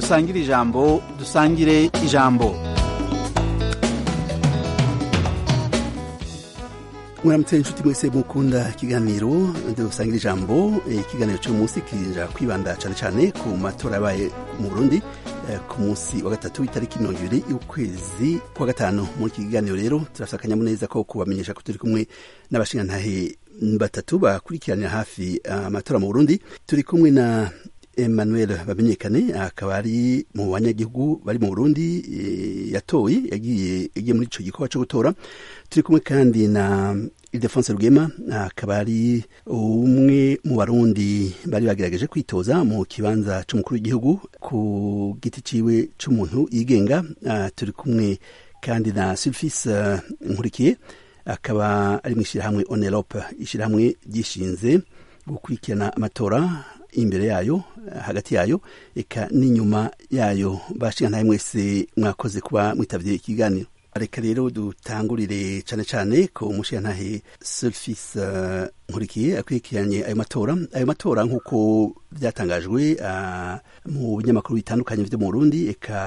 dusangire ijambo dusangire ijambo mwaramutse inshuti mwese mukunda ikiganiro dusangira ijambo ikiganiro cy'uyu munsi kija kwibanda cyane cyane ku matora yabaye mu burundi ku munsi wa gatatu itariki mirongo ibiri y'ukwezi kwa gatanu muri iki kiganiro rero turafite akanyamuneza ko kubamenyesha ko turi kumwe n'abashingantahe batatu bakurikiranira hafi amatora mu burundi turi kumwe na emmanuel bamenyekane akaba ari mu banyagihugu bari mu burundi yatoye yagiye yagiye muri ico gikorwa co gutora turi kumwe kandi na ildefonse rugema akaba ari umwe mu barundi bari bagerageje kwitoza mu kibanza c'umukuru w'igihugu ku giti ciwe c'umuntu yigenga turi kumwe kandi na sulfis nkurikiye akaba ari mu ishyirahamwe onerope ishyirahamwe ryishinze gukurikirana amatora imbere yayo hagati yayo eka n'inyuma yayo bashingantahe mwese mwakoze kuba mwitavye ikiganiro reka rero dutangurire cane cane ku mushingantahe Sulfis uh, nkurikiye akurikiranye ayo matora ayo matora nk'uko byatangajwe uh, mu binyamakuru bitandukanye vyo mu Burundi eka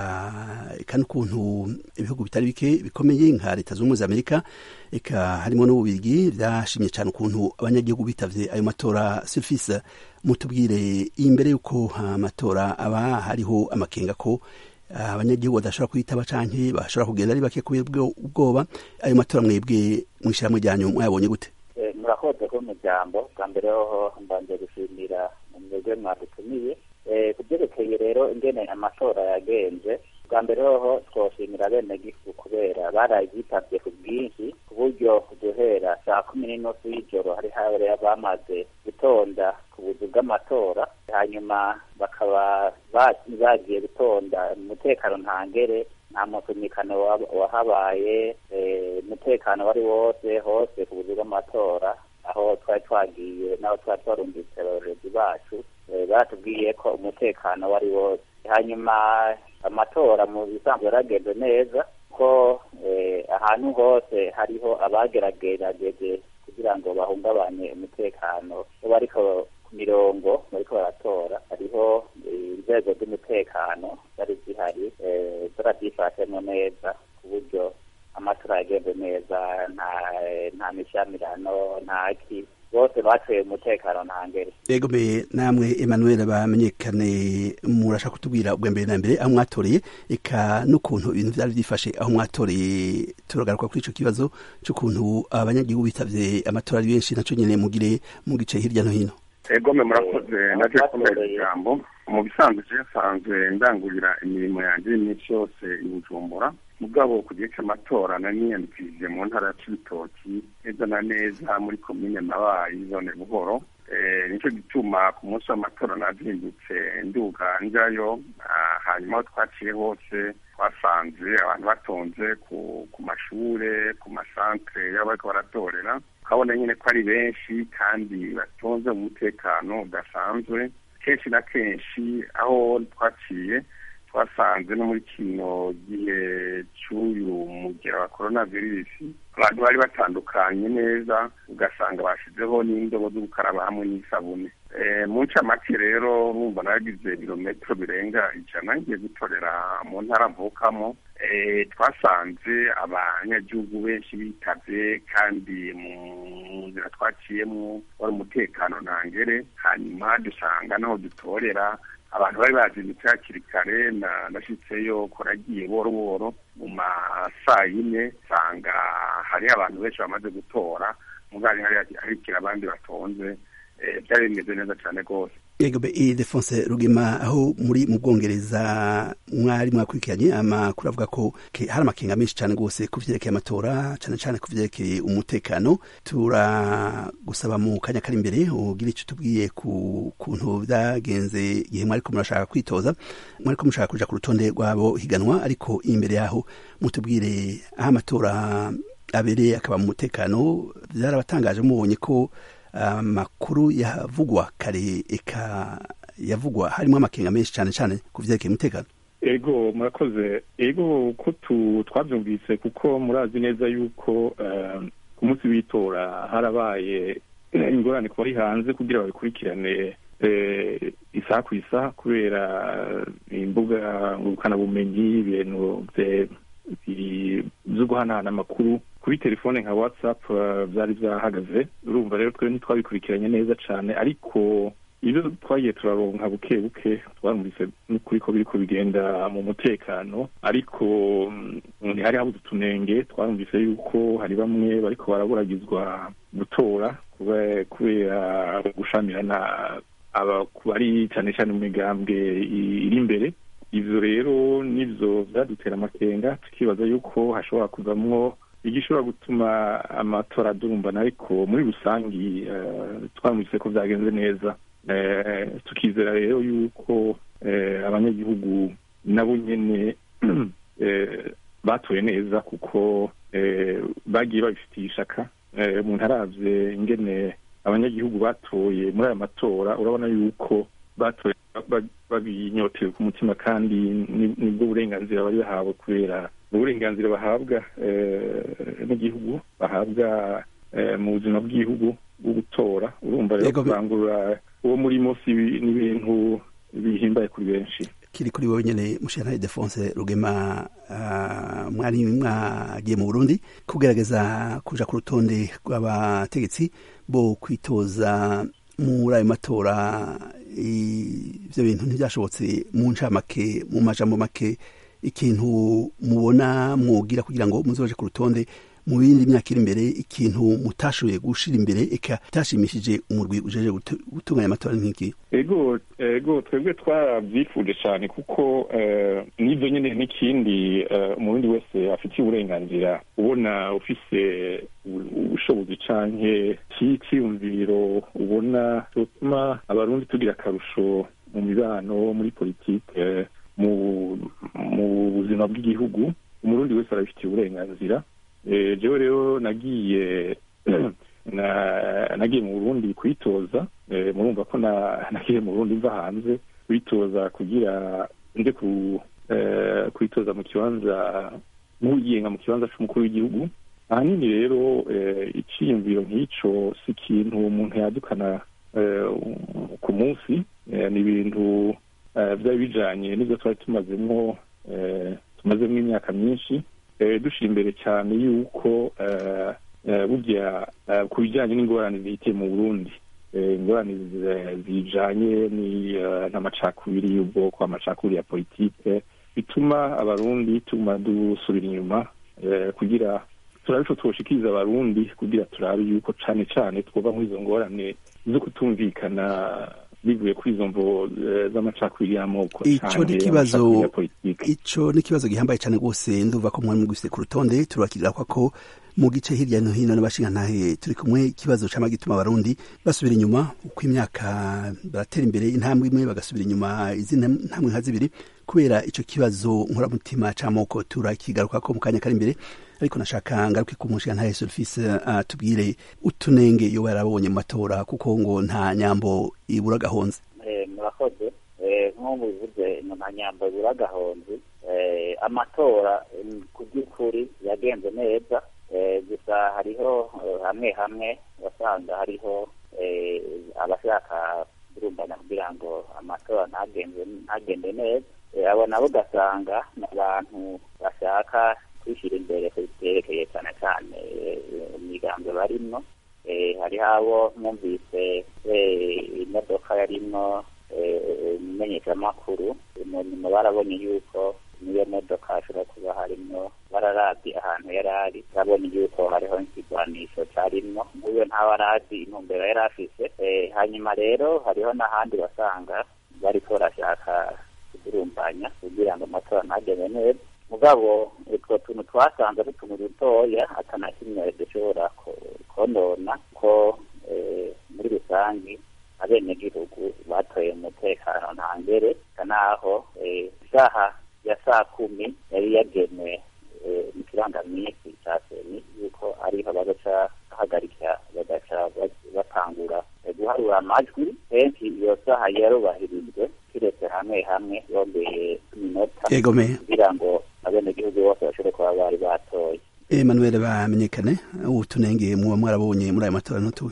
eka n'ukuntu ibihugu bitari bike bikomeye nka leta z'ubumwe za Amerika eka harimo n'ububirigi vyashimye cane ukuntu abanyagihugu bitavye ayo matora Sulfis mutubwire imbere y'uko amatora aba hariho amakenga ko abanyagihugu badashobora kwitaba canke bashobora kugenda ari bake kubera ubwoba ayo matora mwebwe mw'ishirahamwe ryanyu mwayabonye gute murakoze ko muryango bwa mbere hoho mbanje gushimira mwebwe mwadutumiye ku byerekeye rero ingene amatora yagenze bwa mbere hoho twoshimira bene gifu kubera barayitabye ku bwinshi ku buryo guhera saa kumi n'inusu y'ijoro hari habere bamaze gutonda ku buzu bw'amatora hanyuma bakaba bagiye gutonda umutekano ntangere nta musunikano wahabaye umutekano wari wose hose ku buzu bw'amatora aho twari twagiye n'aho twari twarumvise abayobozi bacu batubwiye ko umutekano wari wose hanyuma amatora mu bisanzwe yaragenze neza ko ahantu hose hariho abageragerageje kugira ngo bahungabanye umutekano bariko ku mirongo bariko baratora hariho inzego z'umutekano zari zihari zarabyifashemo neza ku buryo amatora yagenze neza nta nta mishamirano nta ki bose batoye umutekano ntangere yego mbe namwe emmanuel bamenyekane murashaka kutubwira ubwa mbere na mbere aho mwatoreye eka n'ukuntu ibintu vyari vyifashe aho mwatoreye turagaruka kuri ico kibazo c'ukuntu abanyagihugu bitavye amatora ari benshi naco nyene mugire mu gice hirya no hino egome murakoze naje kumera ijambo mu bisanzwe je nsanzwe ndangurira imirimo yanje y'iminsi yose i bujumbura mugabo ku gihe c'amatora naniyandikishije mu ntara ya cibitoki neza na neza muri komine mabayi zone buhoro nico gituma ku munsi w'amatora nazindutse nduga njayo hanyuma aho twaciye hose twasanze abantu batonze ku mashure ku masantere y'abo bariko baratorera ukabona nyine ko ari benshi kandi batonze mu mutekano udasanzwe kenshi na kenshi aho twaciye twasanze no muri kino gihe cy'uyu mugera wa korona virusi abantu bari batandukanye neza ugasanga bashizeho n'indobo zo gukaraba hamwe n'isabune mu ncamake rero numva naragize ibirometero birenga ijana ngiye gutorera mu ntara mvukamo twasanze abanyagihugu benshi bitavye kandi mu nzira twaciyemo wari umutekano ntangere hanyuma dusanga naho dutorera abantu bari bazindutse hakiri kare nashitseyo koragiye boro boro mu masaa yine nsanga hariho abantu benshi bamaze gutora mugari harikira abandi batonze byari bimeze neza cyane rwose yego be Ildefonse Rugema aho muri mu Bwongereza mwari mwakurikiranye amakuru avuga ko hari amakenga menshi cyane rwose ku vyerekeye amatora cyane cyane ku vyerekeye umutekano turagusaba mu kanya kari imbere ugira icyo tubwiye ku kuntu byagenze igihe mwariko murashaka kwitoza mwariko mushaka kuja ku rutonde rwabo higanwa ariko imbere yaho mutubwire aho amatora abereye akaba mu mutekano byarabatangaje mubonye ko amakuru yavugwa kare eka yavugwa harimo amakenga menshi cyane cyane ku vyerekeye umutekano ego murakoze ego ko twabyumvise kuko murazi neza yuko ku munsi w'itora harabaye ingorane ku bari hanze kugira babikurikirane isaha ku isaha kubera imbuga ngurukanabumenyi ibintu byo guhanahana amakuru kuri telefone nka whatsapp byari byahagaze urumva rero twe ntitwabikurikiranye neza cyane ariko ibyo twagiye turaronka buke buke twarumvise n'ukuri ko biriko bigenda mu mutekano ariko ntihari habuze utunenge twarumvise yuko hari bamwe bariko baraburagizwa gutora kubera gushamirana bari cyane cyane mu migambwe iri imbere ivyo rero nivyo vyadutera amakenga tukibaza yuko hashobora kuvamwo igishobora gutuma amatora adurumbana ariko muri rusangi twamwise ko vyagenze neza tukizera rero yuko abanyagihugu nabo nyene batoye neza kuko bagiye babifitiye ishaka umuntu aravye ingene abanyagihugu batoye muri aya matora urabona yuko batoye babinyotewe ku mutima kandi nibwo burenganzira bari bahawe kubera uburenganzira bahabwa n'igihugu bahabwa mu buzima bw'igihugu bwo gutora urumva rero kurangurura uwo murimo si n'ibintu bihimbaye kuri benshi kiri kuri wowe nyene mushana Defonse Rugema uh, mwari mwagiye mu Burundi kugerageza kuja ku rutonde rw'abategetsi bo kwitoza muri ayo matora ivyo bintu ntivyashobotse mu ncamake mu majambo make ikintu mubona mwogira kugira ngo muzoje ku rutonde mu bindi myaka iri imbere ikintu mutashoboye gushira imbere eka itashimishije umurwi ujeje gutunganya amatora nk'iki ego ego twebwe twarabyifuje cyane kuko n'ibyo nyine n'ikindi umurundi wese afitiye uburenganzira ubona ufise ubushobozi canke cyiyumviro ubona bituma abarundi tugira akarusho mu mibano muri politike mu mu buzima bw'igihugu umurundi wese arabifitiye uburenganzira jewe rero nagiye nagiye mu burundi kwitoza murumva ko nagiye mu burundi mva hanze kwitoza kugira nje kwitoza mu kibanza nk'uyigenga mu kibanza c'umukuru w'igihugu ahanini rero iciyumviro nk'ico si ikintu umuntu yadukana ku munsi ni ibintu byari bijanye n'ibyo twari tumazemwo tumazemwo imyaka myinshi dushira imbere cyane yuko burya ku bijyanye n'ingorane zihitiye mu burundi ingorane zijanye n'amacakubiri y'ubwoko amacakubiri ya politike bituma abarundi tuma dusubira inyuma kugira turabe ico twoshikiriza abarundi kugira turabe yuko cane cane twova nk'izo ngorane zo kutumvikana bivuye kuri izo mvo z'amacakubiri y'amoko ico ni kibazo ico ni kibazo gihambaye cyane rwose nduva ko mwari mugwise ku rutonde turabakirira ko mu gice hirya no hino n'abashingantahe turi kumwe ikibazo cama gituma abarundi basubira inyuma uko imyaka baratera imbere intambwe imwe bagasubira inyuma izindi ntambwe nka zibiri kubera ico kibazo nkoramutima c'amoko turakigarukako mu kanya kari imbere ariko nashaka ngaruke ku mushingantahe Sulfise atubwire utunenge yoba yarabonye mu matora kuko ngo nta nyambo ibura gahonze murakoze nk'ubu bivuze nta nyambo ibura gahonze amatora ku by'ukuri yagenze neza gusa hariho hamwe hamwe wasanga hariho abashaka kurumbana kugira ngo amatora ntagende neza abo nabo ugasanga ni abantu bashaka kwishyira imbere ku byerekeye cyane cyane imigambi barimwo hariho abo mwumvise imodoka yarimwo imenyeshamakuru nyuma barabonye yuko niyo modoka hashobora kuba harimwo bararabye ahantu yari ari barabonye yuko hariho ikigwanisho cyarimwo nk'uyo ntawe arazi intumbero yari afise hanyuma rero hariho n'ahandi basanga bariko barashaka kudurumbanya kugira ngo amatora ntagende neza mugabo utwo tuntu twasanze ari utuntu dutoya atana kimwe dushobora konona ko muri rusange abenegihugu batoye umutekano nta ngere naho isaha ya saa kumi yari yagenwe mu kirangaminsi cya seni yuko ariho bagaca bahagarika bagaca batangura guharura amajwi kenshi iyo saha yarubahirijwe kiretse hamwe hamwe yongeye iminota kugira ngo abenegihugu bose bashobore kuba bari batoye Emmanuel bamenyekane utunenge muba mwarabonye muri ayo matora ntutuwe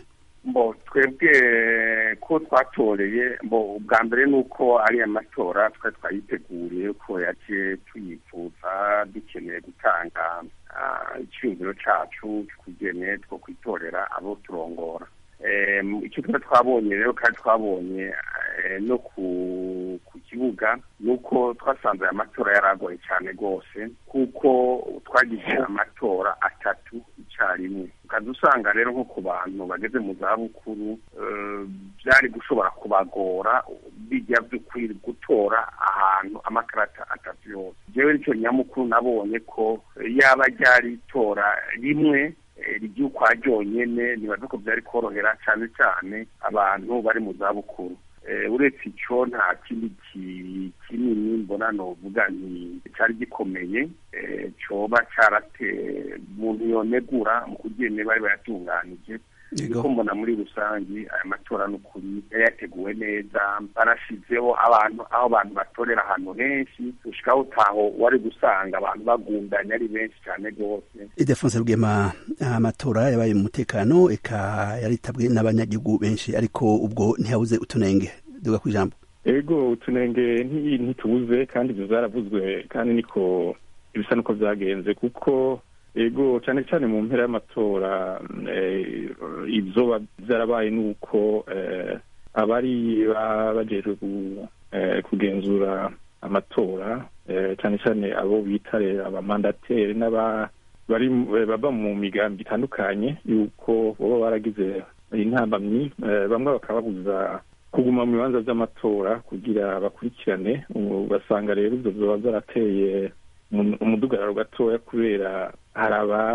mbo twebwe ko twatoreye mbo ubwa mbere ni uko ari amatora twari twayiteguriye ko yaje tuyifuza dukeneye gutanga icyumviro cyacu kugene two kwitorera abo turongora icyo twari twabonye rero kandi twabonye no ku kibuga ni uko twasanze aya matora yaragoye cyane rwose kuko twagize amatora atatu icyarimwe ukaza usanga rero nko ku bantu bageze mu zabukuru byari gushobora kubagora bijya by'ukuri gutora ahantu amakarata atatu yose njyewe nicyo nyamukuru nabonye ko yaba ryari itora rimwe ry'ukwa ryonyine nibaza ko byari korohera cyane cyane abantu bari mu zabukuru uretse icyo nta kindi kinini mbona novuga nti cyari gikomeye cyoba cyarateye umuntu yonegura mu kugene bari bayatunganije niko mbona muri rusange aya matora n'ukuri yayateguwe neza barashizeho abantu aho abantu batorera ahantu henshi ushikaho utaho wari gusanga abantu bagundanye ari benshi cyane rwose idefonse rwema amatora yabaye mu mutekano eka yaritabwe n'abanyagihugu benshi ariko ubwo ntihabuze utunenge duga ku ijambo ego utunenge ntitubuze kandi ibyo zaravuzwe kandi niko ibisa n'uko byagenze kuko ego cyane cyane mu mpera y'amatora ibyo byarabaye ni uko abari bajejwe kugenzura amatora cyane cyane abo bita abamandateri bari baba mu migambi itandukanye y'uko baba baragize intambamyi bamwe bakababuza kuguma mu bibanza by'amatora kugira bakurikirane ugasanga rero ibyo biba byarateye umudugararo gatoya kubera hari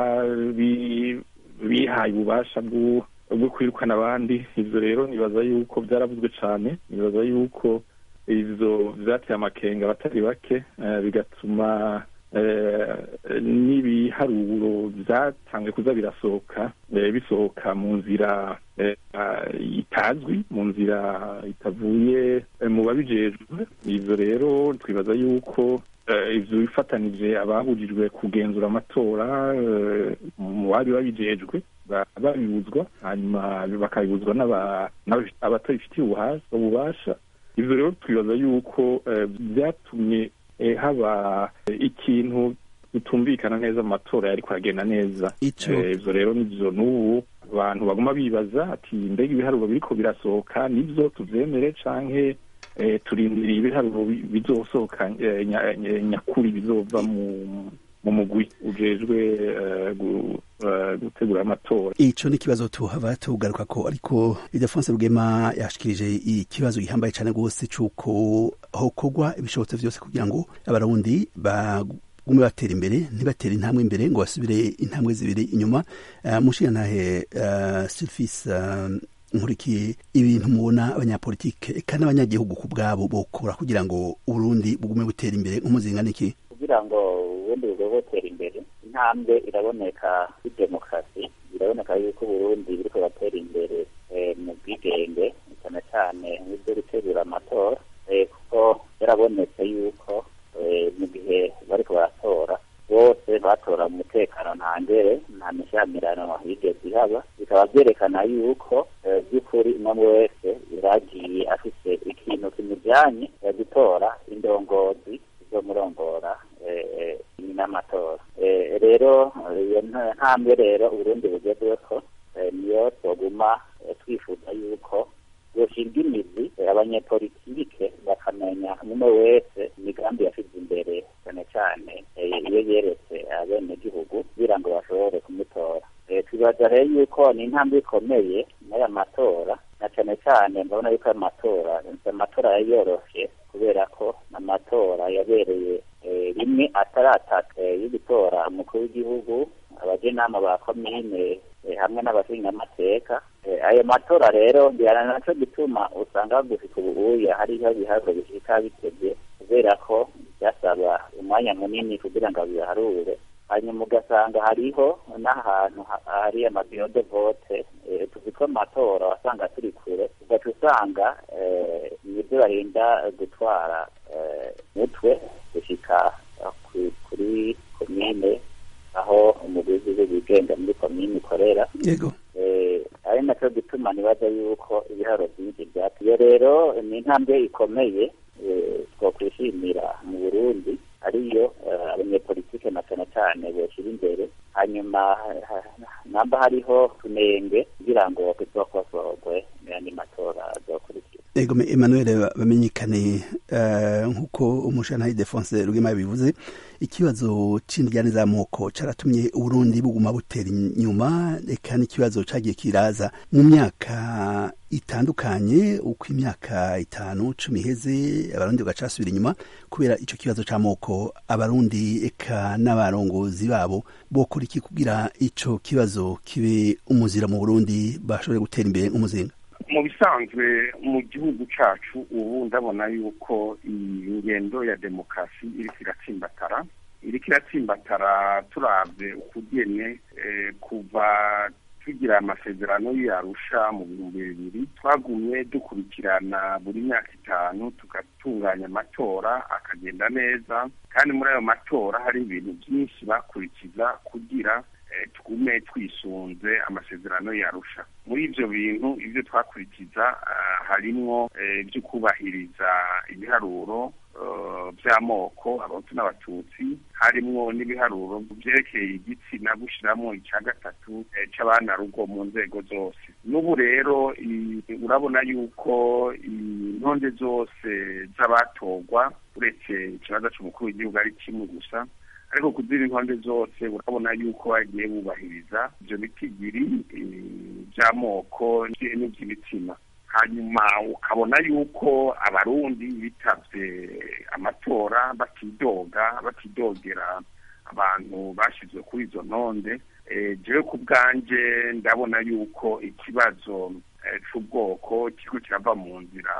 ababihaye ububasha bwo kwirukana abandi ibyo rero nibaza yuko byaravuzwe cyane nibaza yuko ibyo byateye amakenga abatari bake bigatuma n'ibiharuro byatanzwe kuza birasohoka bisohoka mu nzira itazwi mu nzira itavuye mu babijejwe ibyo rero twibaza yuko ibyo bifatanije ababujijwe kugenzura amatora mu bari babijejwe babibuzwa hanyuma bakabibuzwa abatabifitiye ububasha ibyo rero twibaza yuko byatumye haba ikintu bitumvikana neza mu matora yari kuragenda neza ibyo rero nibyo n'ubu abantu baguma bibaza ati mbega ibiharuro biriko birasohoka nibyo tubyemere canke turindiriye ibiharuro bizosohoka nyakuri bizova mu mugwi ujejwe gutegura amatora ico ni ikibazo tuhava tugaruka ko ariko idefonse rugema yashikirije ikibazo gihambaye cane rwose c'uko hokorwa ibishobotso vyose kugira ngo abarundi bagume batera imbere ntibatere intambwe imbere ngo basubire intambwe zibiri inyuma uh, mushiyantahe uh, sylfis uh, nkurikiye ibintu mubona abanyapolitike eka n'abanyagihugu ku bwabo bokora kugira ngo uburundi bugume butera imbere nk'umuzinga niki kugira ngo ubundi bugome butera imbere intambwe iraboneka kuri demokarasi biraboneka yuko uburundi buriko batera imbere mu bwigenge cyane cyane nk'ibyo gutegura amatora kuko yarabonetse yuko mu gihe bariko baratora bose batora mu mutekano ntangere nta mishyamirano yigeze ihaba bikaba byerekana yuko by'ukuri umwe wese yaragiye afise ikintu kimujyanye gutora indongozi zo murongora n'amatora rero iyo ntambwe rero uburundi bugezweho niyo twaguma twifuza yuko yoshinga imizi abanyepolitike bakamenya umwe wese imigambi yashyize imbere cyane cyane iyo yeretse abenegihugu kugira ngo bashobore kumutora twibaza rero yuko ni intambwe ikomeye n'aya matora na cyane cyane mbabona yuko aya matora amatora yari yoroshye kubera ko amatora yabereye rimwe atari atatu yo gutora umukuru w'igihugu abajenama ba komine hamwe n'abashingamateka ayo matora rero ngira nacyo gituma usanga gushika ubuya hariho ibiharuro bishika bitevye kubera ko byasaba umwanya munini kugira ngo biharure hanyuma ugasanga hariho n'ahantu hari amabiyo de vote tuzi ko amatora wasanga turi kure ugaca usanga nibyo barinda gutwara mutwe gushika kuri komine aho umuguzi w'ibigenga muri komine ikorera yego ari na nacyo gituma nibaza yuko ibiharo byinshi byatuye rero ni intambwe ikomeye twakwishimira mu burundi ariyo abanyepolitike na cyane cyane boshyira imbere hanyuma namba hariho tunenge kugira ngo bizokosorwe n'andi matora azokurikira ego emmanuel bamenyekane nk'uko umushantayi defonse rwema yabivuze ikibazo c'indyane z'amoko caratumye uburundi buguma butera inyuma eka n'ikibazo cagiye kiraza mu myaka itandukanye uko imyaka itanu cumi iheze abarundi bagacasubira inyuma kubera ico kibazo c'amoko abarundi eka n'abarongozi babo bokora iki kugira ico kibazo kibe umuzira mu burundi bashobore gutera imbere nk'umuzinga mu bisanzwe mu gihugu cyacu ubu ndabona yuko iyi ngendo ya demokarasi iriko iratsimbatara iriko iratsimbatara turabye ukugene kuva tugira amasezerano y'arusha mu bihumbi bibiri twagumye dukurikirana buri myaka itanu tugatunganya amatora akagenda neza kandi muri ayo matora hari ibintu byinshi bakurikiza kugira tugume twisunze amasezerano yarusha muri ibyo bintu ibyo twakurikiza harimwo ibyo kubahiriza ibiharuro by'amoko abahutu n'abatutsi harimwo n'ibiharuro byerekeye igitsina gushyiramo icya gatatu cy'abana rugo mu nzego zose n'ubu rero urabona yuko intonde zose z'abatorwa uretse ikibazo cy'umukuru w'igihugu ari kimwe gusa ariko kuzira intonde zose urabona yuko bagiye bubahiriza ibyo bitigiri by'amoko n'iby'ibitsina hanyuma ukabona yuko abarundi bitavye amatora batidoga batidogera abantu bashyizwe kuri izo ntonde jewe ku bwanje ndabona yuko ikibazo c'ubwoko kiriko kirava mu nzira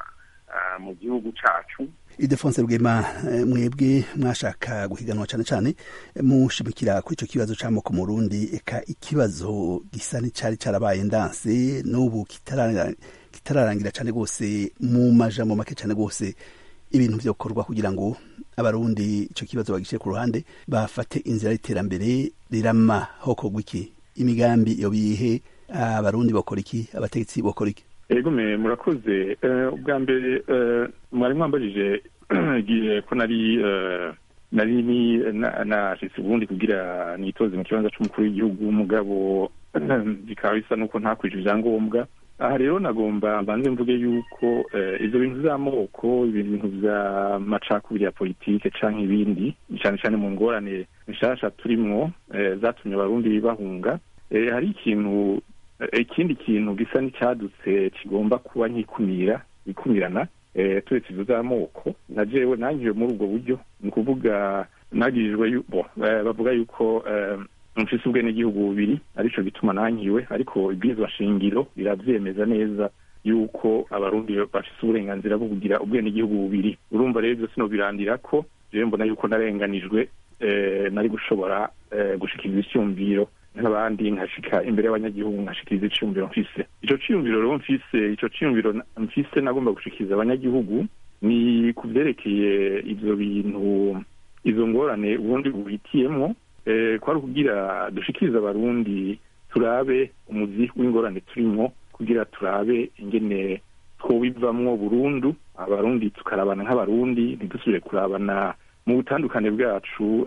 mu gihugu cacu idefonse rwema mwebwe mwashaka guhiganwa cyane cyane mushimikira kuri icyo kibazo c'amoko mu Burundi eka ikibazo gisa n'icari carabaye ndanse n'ubu kitararangira cyane rwose mu majambo make cyane rwose ibintu vyokorwa kugira ngo abarundi ico kibazo bagishyire ku ruhande bafate inzira y'iterambere rirama hokorwa iki imigambi iyo bihe abarundi bokora iki abategetsi bokora iki ego me murakoze ubwa mbere mwari mwambajije igihe ko nari nari nashitse ubundi kugira nitoze mu kibanza c'umukuru w'igihugu w'umugabo bikaba bisa n'uko ntakwije ivyangombwa aha rero nagomba mbanze mvuge yuko ivyo bintu vy'amoko ibintu vy'amacakubiri ya politike canke ibindi cane cane mu ngorane nshasha turimwo zatumye abarundi bahunga hari ikintu ikindi kintu gisa n'icyadutse kigomba kuba nk'ikumira ikumirana turetse ibyo z'amoko na jewe nangiwe muri ubwo buryo ni ukuvuga nagirijwe bavuga yuko mfise ubwenegihugu bubiri arico gituma nankiwe ariko ibwirizwa shingiro biravyemeza neza yuko abarundi bafise uburenganzira bwo kugira ubwenegihugu bubiri urumva rero ivyo sinobirandira ko jewe mbona yuko narenganijwe nari gushobora gushikiriza icyumviro nk'abandi nkashika imbere y'abanyagihugu nkashikiriza iciyumviro mfise ico ciyumviro rero mfise ico ciyumviro mfise nagomba gushikiriza abanyagihugu ni ku vyerekeye ivyo bintu izo ngorane uburundi buhitiyemwo kwari ukugira dushikirize abarundi turabe umuzi w'ingorane turimwo kugira turabe ingene twobivamwo burundu abarundi tukarabana nk'abarundi ntidusubire kurabana mu butandukane bwacu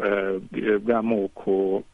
bw'amoko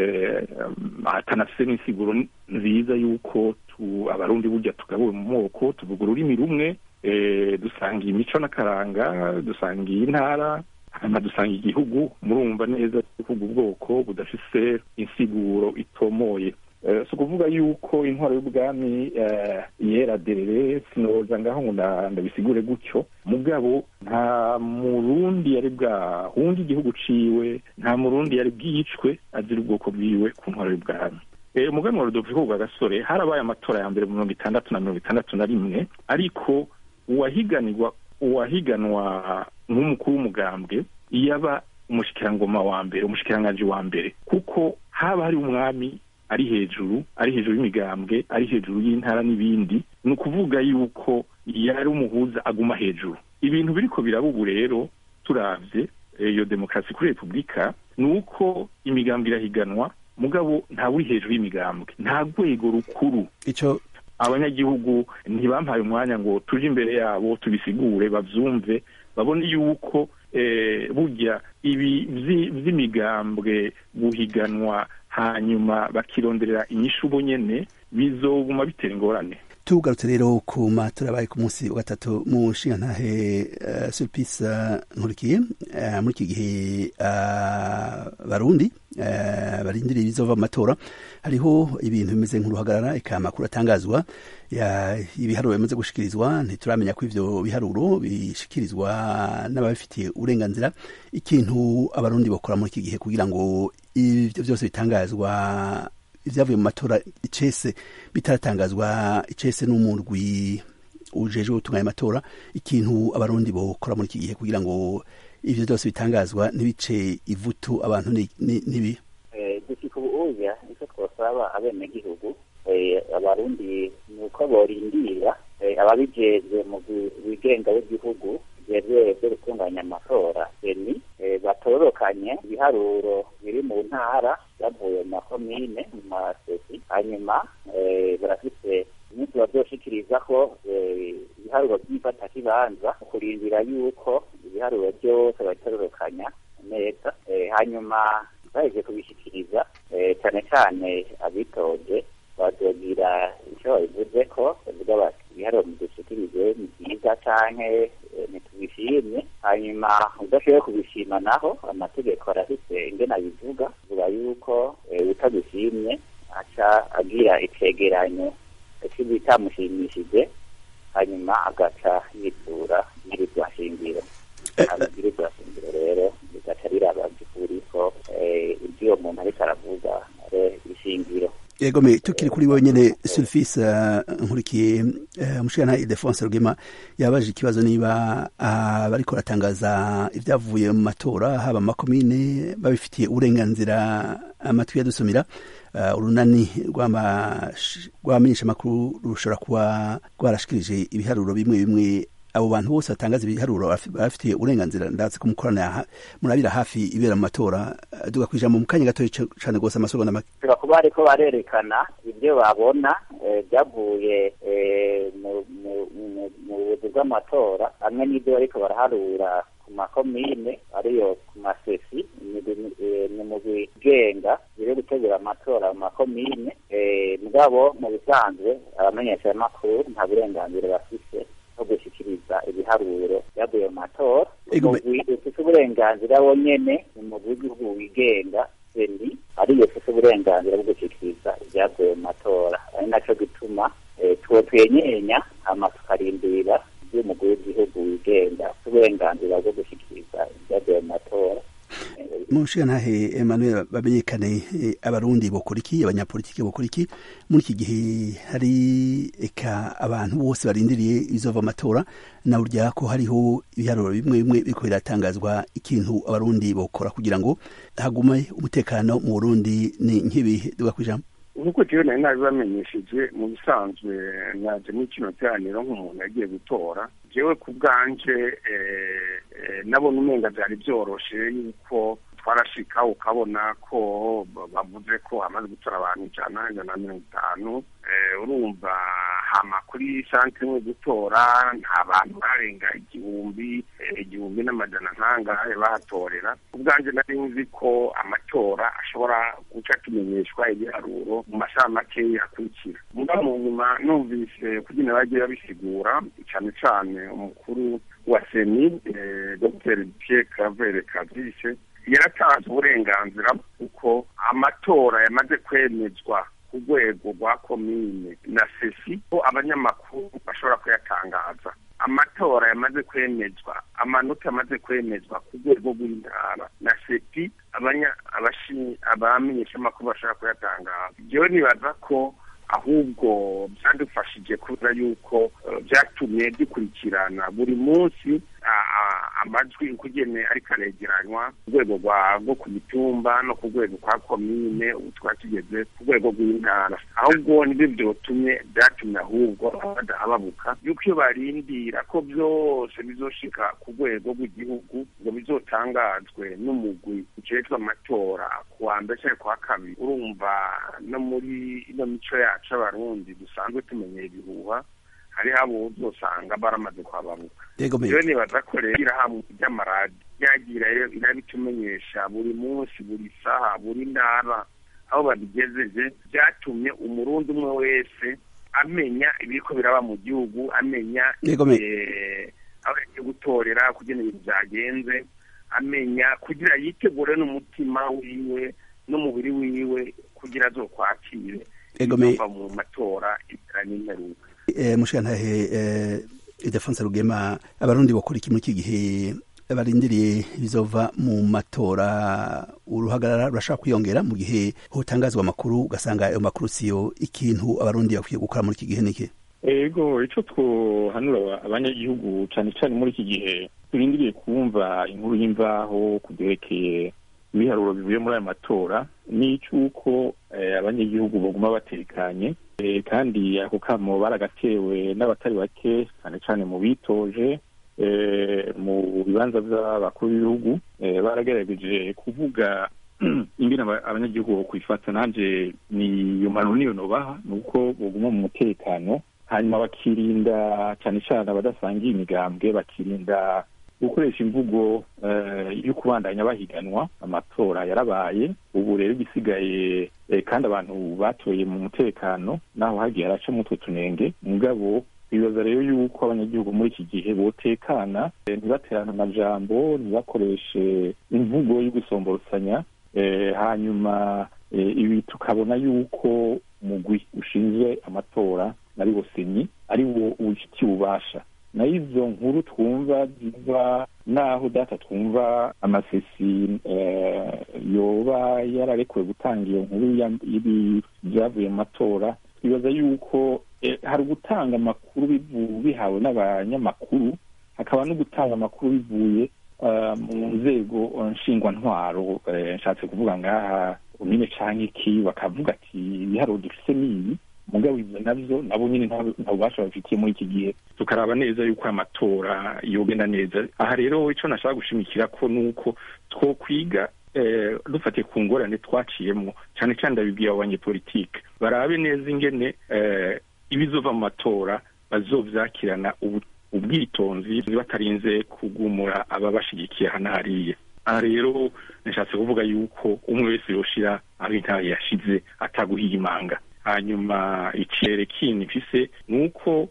atanafise n'insiguro nziza y'uko abarundi burya tugabuwe mu moko tuvuga ururimi rumwe dusangiye imico n'akaranga dusangiye intara hanyuma dusanga igihugu murumva neza kuvuga ubwoko budafise insiguro itomoye si ukuvuga yuko intwaro y'ubwami yera derere sinoza ngaho ngo ndabisigure gutyo mugabo nta murundi yari bwahunge igihugu ciwe nta murundi yari bwicwe azira ubwoko bwiwe ku ntwaro y'ubwami umuganwa wa rudoviko rwa gasore harabaye amatora ya mbere mu mirongo itandatu na mirongo itandatu na rimwe ariko uwahiganirwa uwahiganwa nk'umukuru w'umugambwe yaba umushikirangoma wa mbere umushikiranganji wa mbere kuko haba hari umwami ari hejuru ari hejuru y'imigambwe ari hejuru y'intara n'ibindi ni ukuvuga yuko yari umuhuza aguma hejuru ibintu biriko biraba ubu rero turavye iyo demokarasi kuri repubulika ni uko imigambwe irahiganwa mugabo nta uri hejuru y'imigambwe nta rwego rukuru ico abanyagihugu ntibampaye umwanya ngo tuje imbere yabo tubisigure bavyumve babone yuko burya ibi vy'imigambwe guhiganwa hanyuma bakironderera inyishu bo nyene bizoguma bitera ingorane tugarutse rero ku matora abaye ku munsi wa gatatu mu nshingantahe uh, sulpice uh, nkurikiye uh, muri iki gihe barundi barindiriye ibizova mu matora hariho ibintu bimeze nk'uruhagarara eka amakuru atangazwa ibiharuro bimaze gushikirizwa ntituramenya ko ivyo biharuro bishikirizwa n'ababifitiye uburenganzira ikintu abarundi bakora muri iki gihe kugira ngo ivyo vyose bitangazwa ivyavuye mu matora icese bitaratangazwa icese n'umurwi ujejwe gutunganya amatora ikintu abarundi bokora muri iki gihe kugira ngo ivyo vyose bitangazwa ntibice ivutu abantu nibi gushika ubuya icyo twosaba abenegihugu abarundi ni uko borindira ababijejwe mu bigenga w'igihugu bijejwe byo gutunganya amatora seni batorokanye ibiharuro biri mu ntara byavuye mu makomine mu masesi hanyuma barafite umunsi bazoshikiriza ko ibiharuro by'ifatakibanza kurindira yuko ibiharuro byose babitororokanya neza hanyuma baheje kubishikiriza cyane cyane abitoje bazogira icyo babivuze ko bavuga bati ibiharuro mudushikirize ni byiza canke ntitubishimye hanyuma udashoboye kubishima naho amategeko arafise ingene abivuga vuga yuko utadushimye aca agira icegeranyo bitamushimishije hanyuma agaca yitura nyirizwa shingiro nyirizwa shingiro rero bigaca riraba by'ukuri ko ibyo uwo muntu ariko aravuga ari ishingiro yego me tukiri kuri wowe nyene sulfise nkurikiye umushikana Ildefonse Rugema yabaje ikibazo niba bariko baratangaza ibyavuye mu matora haba makomine babifitiye uburenganzira amatwi yadusomera urunani rw'abamenyesha makuru rushobora kuba rwarashikirije ibiharuro bimwe bimwe abo bantu bose batangaza ibiharuro bafitiye uburenganzira ndatse ko mukorana murabira hafi ibera mu matora duga kwijambo mu kanya gatoya cane gose amasegonda make tuba kuba bariko barerekana ibyo babona byavuye mu buyobozi bw'amatora hamwe n'ibyo bariko baraharura ku makomine ariyo ku masesi ni mu bigenga biri gutegura amatora mu makomine mugabo mu bisanzwe abamenyeshamakuru nta burenganzira bafise no gushyikiriza ibiharuro byavuye mu matora umugwi ufite uburenganzira wonyene ni umugwi w'igihugu wigenga seni ariyo ufite uburenganzira bwo gushyikiriza ibyavuye mu matora ari naco gituma tuwo twenyenya hama tukarindira iby'umugwi w'igihugu wigenga ufite uburenganzira bwo gushyikiriza ibyavuye mu matora mushigantahe Emmanuel bamenyekane abarundi bokora iki abanyapolitiki bokora iki muri iki gihe hari eka abantu bose barindiriye ibizova amatora na burya ko hariho ibiharuro bimwe bimwe biriko biratangazwa ikintu abarundi bokora kugira ngo hagume umutekano mu Burundi ni nk'ibihe duga kwijambo nk'uko jewe nari nabibamenyesheje mu bisanzwe naje muri kino teraniro nk'umuntu yagiye gutora jewe ku bwanje nabona umenga byari byoroshe yuko twarashika ukabona ko bavuze ko hamaze gutora abantu ijana ijana na mirongo itanu urumva hama kuri santere imwe gutora nta bantu barenga igihumbi igihumbi n'amajana nkangahe bahatorera ubwanjye nari nzi ko amatora ashobora guca tumenyeshwa ibiharuro mu masaha makeya akurikira muga mu nyuma numvise kugira bagiye babisigura cyane cyane umukuru wa seni dr pierre claver kavise yaratanze uburenganzira kuko amatora yamaze kwemezwa ku rwego rwa komine na sesi ko abanyamakuru bashobora kuyatangaza amatora yamaze kwemezwa amanota yamaze kwemezwa ku rwego rw'intara na sepi abamenyeshamakuru bashobora kuyatangaza jewe nibaza ko ahubwo byadufashije kubera yuko byatumye dukurikirana buri munsi amajwi ukugene ariko aregeranywa ku rwego rwo ku mitumba no ku rwego kwa komine ubu twaba tugeze ku rwego rw'intara ahubwo nibyo byotumye byatumye ahubwo badahababuka yuko iyo barindira ko byose bizoshika ku rwego rw'igihugu ngo bizotangazwe n'umugwi ujejwe amatora ku wa mbere cyangwa ku wa kabiri urumva no muri ino mico yacu y'abarundi dusanzwe tumenyeye ibihuha hariho abo uzosanga baramaze kuhababuka rero nibaza ko rero irahamwe ry'amaradi ryagira irabitumenyesha buri munsi buri saha buri ntara aho babigejeje byatumye umurundi umwe wese amenya ibiriko biraba mu gihugu amenya aho yagiye gutorera kugira ibintu byagenze amenya kugira yitegure n'umutima wiwe n'umubiri wiwe kugira azokwakire ibizova mu matora ibira n'imperuka mushikantahe idefonse rugema abarundi bakora iki muri iki gihe barindiriye bizova mu matora uruhagarara rurashaka kwiyongera mu gihe hotangazwa amakuru ugasanga ayo makuru siyo ikintu abarundi bakwiye gukora muri iki gihe niki ego icyo twohanura abanyagihugu cyane cyane muri iki gihe turindiriye kumva inkuru y'imvaho ku byerekeye ibiharuro bivuye muri ayo matora ni icy'uko abanyagihugu baguma batekanye kandi ako kamo baragatewe n'abatari bake cyane cyane mu bitoje mu bibanza by'abakuru b'ibihugu baragerageje kuvuga ingene abanyagihugu kwifata nanjye ni iyo mpanuro niyo nobaha ni uko baguma mu mutekano hanyuma bakirinda cyane cyane abadasangiye imigambwe bakirinda gukoresha imvugo yo kubandanya bahiganwa amatora yarabaye ubu rero igisigaye kandi abantu batoye mu mutekano naho hagiye haracamo utwo tunenge mugabo bibaza rero yuko abanyagihugu muri iki gihe botekana ntibaterane amajambo ntibakoreshe imvugo yo gusomborosanya hanyuma ibi tukabona yuko umugwi ushinzwe amatora ari wo senyi ari wo ubifitiye ububasha nayo izo nkuru twumva ziva naho data twumva amasesi yoba yararekuwe gutanga iyo nkuru y'ibyavuye mu matora twibaza yuko hari gutanga amakuru bihawe n'abanyamakuru hakaba no gutanga amakuru bivuye mu nzego nshingwantwaro nshatse kuvuga ngaha nyine cyangwa iki bakavuga ati ibiharuro dufite n'ibi mugabo ibyo nabyo nabo nyine nta bubasha babifitiye muri iki gihe tukaraba neza yuko amatora yogenda neza aha rero icyo nashaka gushimikira ko ni uko two kwiga dufatiye ku ngorane twaciyemo cyane cyane ndabibwira abo banyepolitike barabe neza ingene ibizova mu matora bazovyakirana ubwitonzi batarinze kugumura ababashigikiye hano hariya aha rero nishatse kuvuga yuko umwe wese yoshira aho intahe yashize ataguhiga imanga hanyuma ikirere kindi mfise ni uko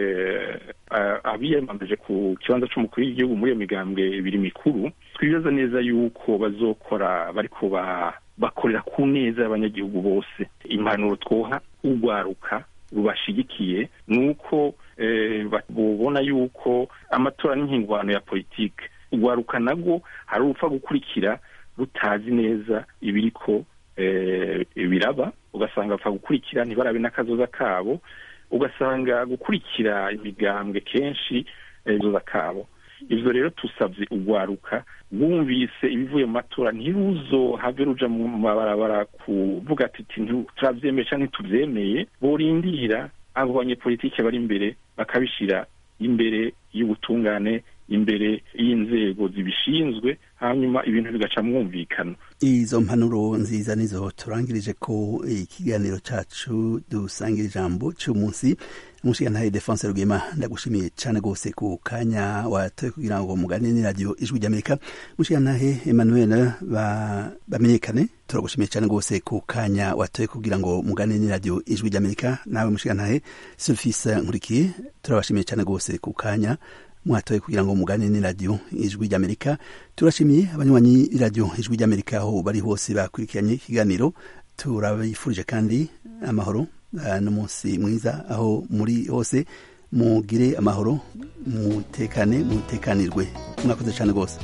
abiyamamaje ku kibanza c'umukuru w'igihugu muri iyo migambwe ibiri mikuru twibaza neza yuko bazokora bariko bakorera ku neza y'abanyagihugu bose impanuro twoha urwaruka rubashigikiye ni uko bubona yuko amatora n'inhingwano ya politike urwaruka nabwo hari urupfa gukurikira rutazi neza ibiriko biraba ugasanga bapfa gukurikira ntibarabe n'akazoza kabo ugasanga gukurikira imigambwe kenshi akazoza kabo ibyo rero tusabye urwaruka bumvise ibivuye mu matora ntiruzohave ruja mu mabarabara kuvuga ati turabyemeye cyangwa ntitubyemeye borindira abo banyepolitike bari imbere bakabishyira imbere y'ubutungane imbere y'inzego zibishinzwe hanyuma ibintu bigaca mwumvikana izo mpanuro nziza nizo turangirije ko ikiganiro cacu dusangira ijambo c'umunsi umushigantahe defense rwema ndagushimiye cane gose ku kanya watoye kugira ngo mugane ni radio ijwi ry'amerika mushigantahe emmanuel bamenyekane turagushimiye cane gose ku kanya watoye kugira ngo mugane ni radio ijwi ry'amerika nawe mushigantahe sufise nkurikiye turabashimiye cane gose ku kanya mwatoye kugira ngo mugane ni radio ijwi ry'amerika turashimiye abanywanyi radio ijwi ry'amerika aho bari hose bakurikiranye ikiganiro turabifurije kandi amahoro n'umunsi mwiza aho muri hose mugire amahoro mutekane mutekanirwe mwakoze cyane rwose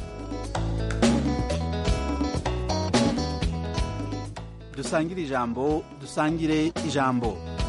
dusangire ijambo dusangire ijambo